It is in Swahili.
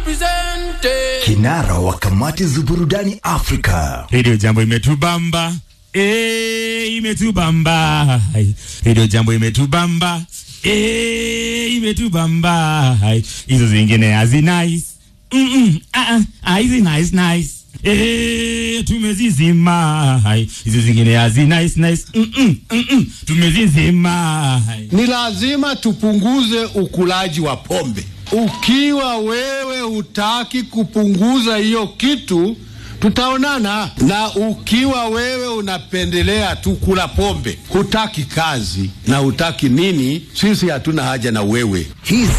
represented. Kinara wa kamati za burudani Afrika. Radio Jambo imetubamba eh, imetubamba Hai. Radio Jambo imetubamba eh, imetubamba Hai. hizo zingine hazi nice mm -mm. ah, ah, ah, hizi nice nice Eh, tumezizima Hai. hizo zingine hazi nice nice mm -mm. Mm -mm. tumezizima Hai. Ni lazima tupunguze ukulaji wa pombe. Ukiwa wewe hutaki kupunguza hiyo kitu, tutaonana. Na ukiwa wewe unapendelea tu kula pombe, hutaki kazi na hutaki nini, sisi hatuna haja na wewe. Hizi